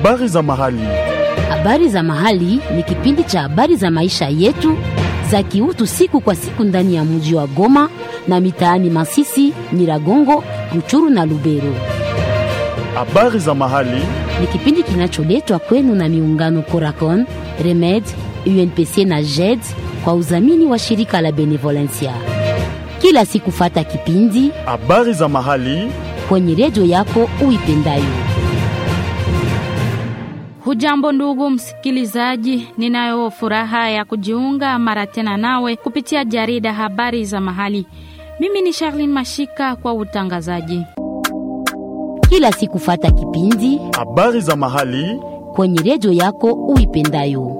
Habari za mahali. Habari za mahali ni kipindi cha habari za maisha yetu za kiutu siku kwa siku ndani ya mji wa Goma na mitaani Masisi, Nyiragongo, Ruchuru na Lubero. Habari za mahali. Ni kipindi kinacholetwa kwenu na miungano Coracon, Remed, UNPC na JED kwa udhamini wa shirika la Benevolencia. Kila siku fata kipindi Habari za mahali. kwenye redio yako uipendayo. Hujambo ndugu msikilizaji, ninayo furaha ya kujiunga mara tena nawe kupitia jarida habari za mahali. Mimi ni Charlene Mashika kwa utangazaji. Kila siku fata kipindi Habari za mahali. kwenye redio yako uipendayo.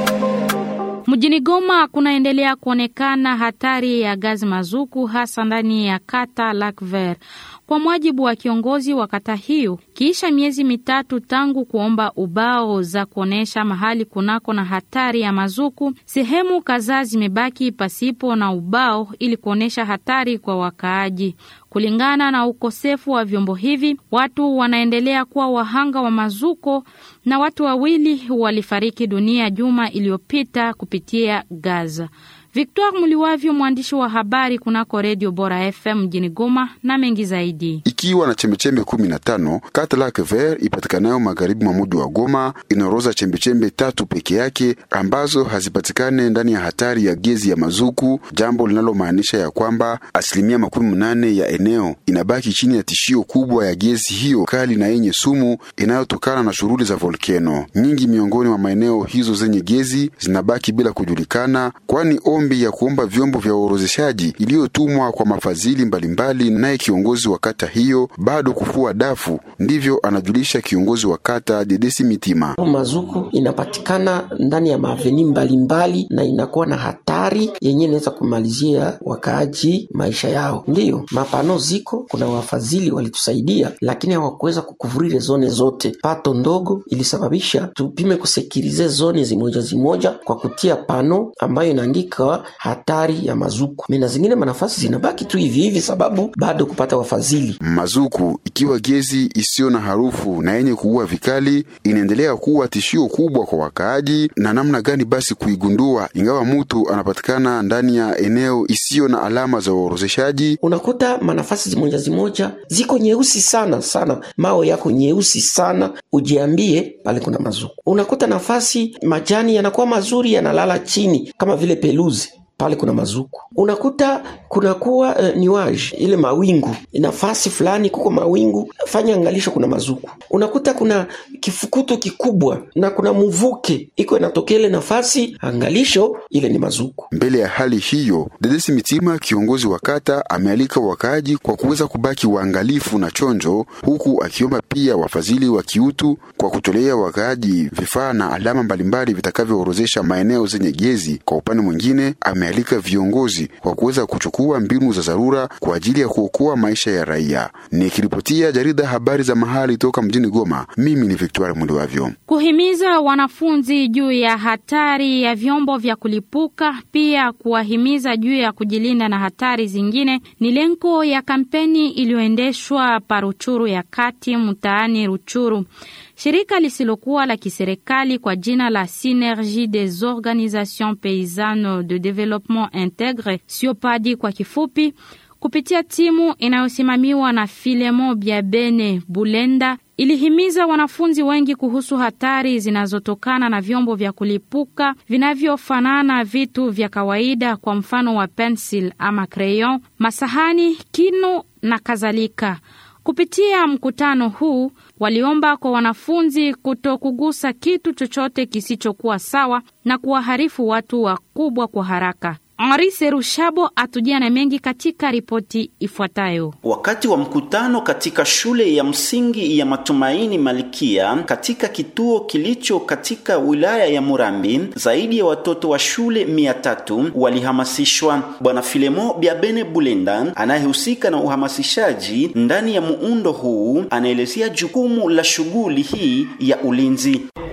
Mjini Goma kunaendelea kuonekana hatari ya gazi mazuku hasa ndani ya kata Lac Vert. Kwa mujibu wa kiongozi wa kata hiyo, kiisha miezi mitatu tangu kuomba ubao za kuonesha mahali kunako na hatari ya mazuku, sehemu kadhaa zimebaki pasipo na ubao ili kuonesha hatari kwa wakaaji. Kulingana na ukosefu wa vyombo hivi, watu wanaendelea kuwa wahanga wa mazuko na watu wawili walifariki dunia juma iliyopita kupitia Gaza. Victor Muliwavyo, mwandishi wa habari kunako Redio Bora FM mjini Goma, na mengi zaidi. ikiwa na chembechembe kumi na tano kata Lac Vert ipatikanayo magharibi mwa mji wa Goma inaoroza chembechembe tatu peke yake ambazo hazipatikane ndani ya hatari ya gezi ya mazuku, jambo linalomaanisha ya kwamba asilimia makumi mnane ya eneo inabaki chini ya tishio kubwa ya gezi hiyo kali na yenye sumu inayotokana na shughuli za volkeno. Nyingi miongoni mwa maeneo hizo zenye gezi zinabaki bila kujulikana, kwani ombi ya kuomba vyombo vya uorozeshaji iliyotumwa kwa mafadhili mbalimbali naye kiongozi wa kata hiyo bado kufua dafu. Ndivyo anajulisha kiongozi wa kata Dedesi Mitima. Mazuku inapatikana ndani ya maaveni mbalimbali na inakuwa na hatari yenye inaweza kumalizia wakaaji maisha yao. Ndiyo mapano ziko, kuna wafadhili walitusaidia, lakini hawakuweza kukuvurire zone zote. Pato ndogo ilisababisha tupime kusekirize zone zimoja zimoja kwa kutia pano ambayo inaandika hatari ya mazuku. Mina zingine manafasi zinabaki tu hivi hivi, sababu bado kupata wafadhili Mazuku ikiwa gezi isiyo na harufu na yenye kuua vikali inaendelea kuwa tishio kubwa kwa wakaaji. Na namna gani basi kuigundua ingawa mtu anapatikana ndani ya eneo isiyo na alama za uorozeshaji? unakuta manafasi zimoja zimoja ziko nyeusi sana sana, mawe yako nyeusi sana, ujiambie pale kuna mazuku. Unakuta nafasi majani yanakuwa mazuri yanalala chini kama vile peluzi pale kuna mazuku. Unakuta kunakuwa uh, niwage ile mawingu nafasi fulani kuko mawingu, fanya angalisho, kuna mazuku. Unakuta kuna kifukuto kikubwa na kuna mvuke iko inatokea ile nafasi, angalisho, ile ni mazuku. Mbele ya hali hiyo, Dedesi Mitima, kiongozi wa kata, amealika wakaaji kwa kuweza kubaki waangalifu na chonjo, huku akiomba pia wafadhili wa kiutu kwa kutolea wakaaji vifaa na alama mbalimbali vitakavyoorozesha maeneo zenye gezi. Kwa upande mwingine, amealika viongozi kwa kuweza kuchukua mbinu za dharura kwa ajili ya kuokoa maisha ya raia. Nikiripotia jarida habari za mahali toka mjini Goma, mimi ni Victoire Muliwavyo. Kuhimiza wanafunzi juu ya hatari ya vyombo vya kulipuka, pia kuwahimiza juu ya kujilinda na hatari zingine ni lengo ya kampeni iliyoendeshwa pa Ruchuru ya kati mtaani Ruchuru. Shirika lisilokuwa la kiserikali kwa jina la Synergie des Organisations Paysannes de Développement Integre, SIOPADI kwa kifupi, kupitia timu inayosimamiwa na Filemon Biabene Bulenda ilihimiza wanafunzi wengi kuhusu hatari zinazotokana na vyombo vya kulipuka vinavyofanana vitu vya kawaida, kwa mfano wa pensil ama crayon, masahani, kinu na kadhalika. Kupitia mkutano huu waliomba kwa wanafunzi kutokugusa kitu chochote kisichokuwa sawa na kuwaharifu watu wakubwa kwa haraka. Henri Serushabo atujia na mengi katika ripoti ifuatayo. Wakati wa mkutano katika shule ya msingi ya Matumaini Malikia katika kituo kilicho katika wilaya ya Murambi, zaidi ya watoto wa shule mia tatu walihamasishwa. Bwana Filemo Biabene Bulenda anayehusika na uhamasishaji ndani ya muundo huu anaelezea jukumu la shughuli hii ya ulinzi.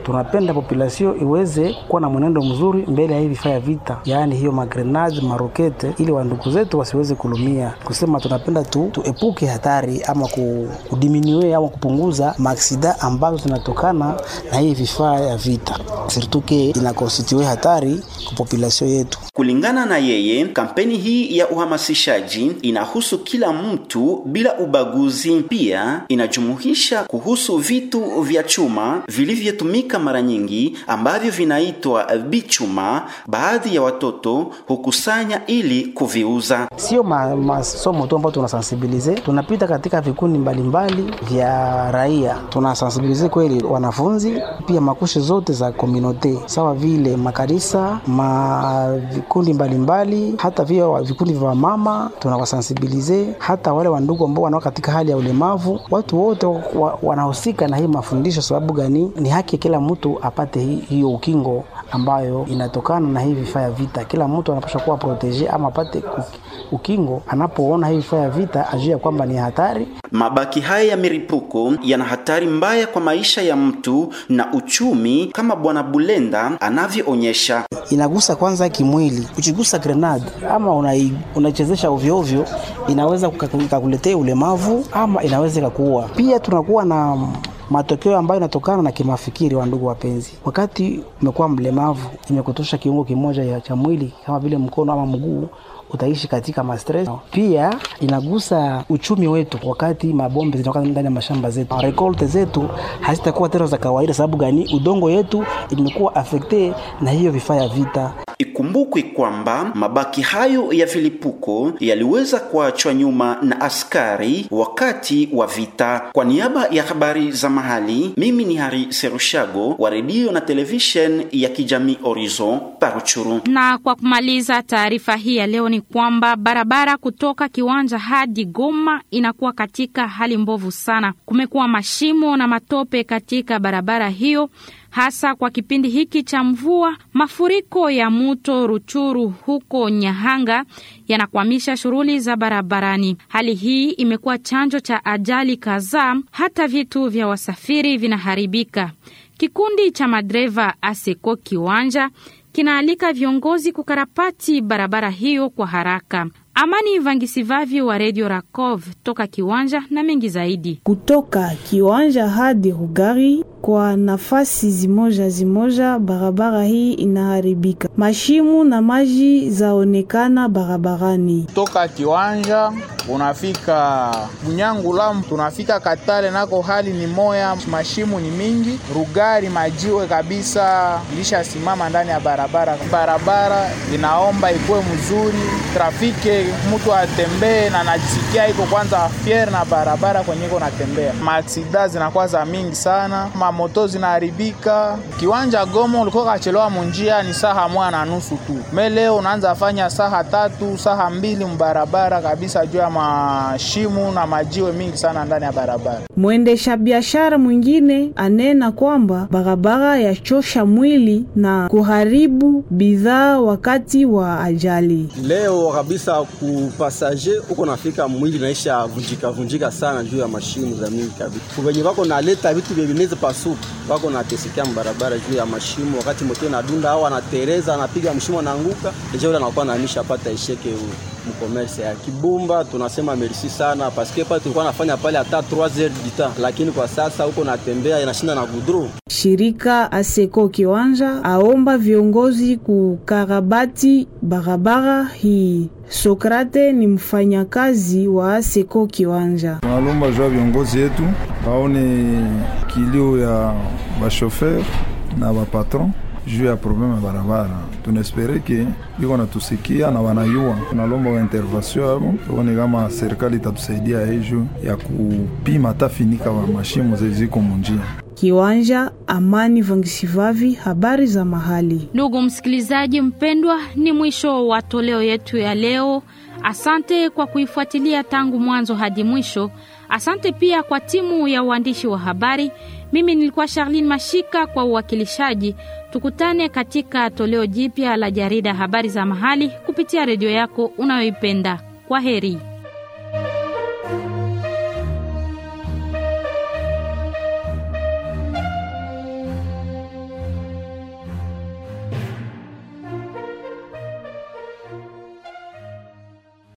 tunapenda population iweze kuwa na mwenendo mzuri mbele ya hii vifaa ya vita, yaani hiyo magrenade marokete, ili wandugu zetu wasiweze kulumia. Kusema tunapenda tu tuepuke hatari ama kudiminue ama kupunguza maaksida ambazo zinatokana na hii vifaa ya vita, sirtuke inakonstitue hatari kwa population yetu. Kulingana na yeye, kampeni hii ya uhamasishaji inahusu kila mtu bila ubaguzi. Pia inajumuisha kuhusu vitu vya chuma vilivyotumika mara nyingi ambavyo vinaitwa bichuma. Baadhi ya watoto hukusanya ili kuviuza. Sio masomo ma tu ambayo tunasensibilize, tunapita katika vikundi mbalimbali vya raia, tunasensibilize kweli wanafunzi, pia makushe zote za komunote, sawa vile makanisa, ma vikundi mbalimbali, hata vile vikundi vya mama tunawasensibilize, hata wale wandugu ambao wanao katika hali ya ulemavu. Watu wote wa, wanahusika na hii mafundisho. Sababu gani? Ni haki kila mtu apate hi, hiyo ukingo ambayo inatokana na hii vifaa ya vita. Kila mtu anapaswa kuwa protege ama apate ukingo anapoona hii vifaa ya vita, ajue kwamba ni hatari. Mabaki haya ya milipuko yana hatari mbaya kwa maisha ya mtu na uchumi, kama Bwana Bulenda anavyoonyesha. Inagusa kwanza kimwili, ukigusa grenade ama unaichezesha una ovyo ovyo, inaweza kukuletea ulemavu ama inaweza ikakuua. Pia tunakuwa na matokeo ambayo yanatokana na kimafikiri. Wa ndugu wapenzi, wakati umekuwa mlemavu, imekutosha kiungo kimoja cha mwili kama vile mkono ama mguu utaishi katika mastress. Pia inagusa uchumi wetu, wakati mabombe zinatoka ndani ya mashamba zetu, rekolte zetu hazitakuwa tena za kawaida. Sababu gani? Udongo yetu imekuwa afekte na hiyo vifaa ya vita. Ikumbukwe kwamba mabaki hayo ya vilipuko yaliweza kuachwa nyuma na askari wakati wa vita. Kwa niaba ya habari za mahali, mimi ni Hari Serushago wa redio na television ya kijamii Horizon Paruchuru. Na kwa kumaliza taarifa hii ya leo ni kwamba barabara kutoka Kiwanja hadi Goma inakuwa katika hali mbovu sana. Kumekuwa mashimo na matope katika barabara hiyo hasa kwa kipindi hiki cha mvua. Mafuriko ya mto Ruchuru huko Nyahanga yanakwamisha shughuli za barabarani. Hali hii imekuwa chanzo cha ajali kadhaa, hata vitu vya wasafiri vinaharibika. Kikundi cha madereva ASECO Kiwanja kinaalika viongozi kukarabati barabara hiyo kwa haraka. Amani Vangisivavi wa Radio Rakov toka Kiwanja na mengi zaidi. Kutoka Kiwanja hadi Rugari kwa nafasi zimoja zimoja, barabara hii inaharibika, mashimu na maji zaonekana barabarani. Toka Kiwanja unafika Bunyangula, tunafika Katale, nako hali ni moya, mashimu ni mingi. Rugari majiwe kabisa ilishasimama ndani ya barabara. Barabara inaomba ikuwe mzuri, trafike mtu atembee na najisikia iko kwanza fier na barabara kwenye iko natembea. Maaksida zinakuwa za mingi sana, mamoto zinaharibika. Kiwanja Goma ulikuwa kachelewa munjia ni saha moja na nusu tu, me leo unaanza fanya saha tatu saha mbili mbarabara kabisa, juu ya mashimu na majiwe mingi sana ndani ya barabara. Mwendesha biashara mwingine anena kwamba barabara yachosha mwili na kuharibu bidhaa wakati wa ajali. Leo kabisa kupasaje uko nafika mwili naisha vunjika vunjika sana juu ya mashimu za mingi kabisa. Kuvenye wako naleta vitu vya vinezi pasuku wako natesikia mbarabara juu ya mashimu, wakati moto inadunda au anatereza anapiga mshimo anaanguka, deja ule anakuwa nanisha pata isheke huu mkomerse ya Kibumba. Tunasema merci sana paske pale tulikuwa nafanya pale hata 3 heures du temps, lakini kwa sasa huko natembea inashinda na gudro. Shirika Aseko Kiwanja aomba viongozi kukarabati barabara hii. Sokrate ni mfanyakazi wa Aseko Kiwanja. Tunalomba jua viongozi yetu waone kilio ya bashofer na bapatron juu ya probleme ya barabara. Tunaespere ke biko natusikia na wanayua. Tunalomba wa intervention yabo tuone kama serikali itatusaidia hii juu ya kupima tafinika wa mashimo zeziko munjia. Kiwanja Amani Vangisivavi, habari za mahali. Ndugu msikilizaji mpendwa, ni mwisho wa toleo yetu ya leo. Asante kwa kuifuatilia tangu mwanzo hadi mwisho. Asante pia kwa timu ya uandishi wa habari. Mimi nilikuwa Charlene Mashika kwa uwakilishaji. Tukutane katika toleo jipya la jarida habari za mahali kupitia redio yako unayoipenda. Kwa heri.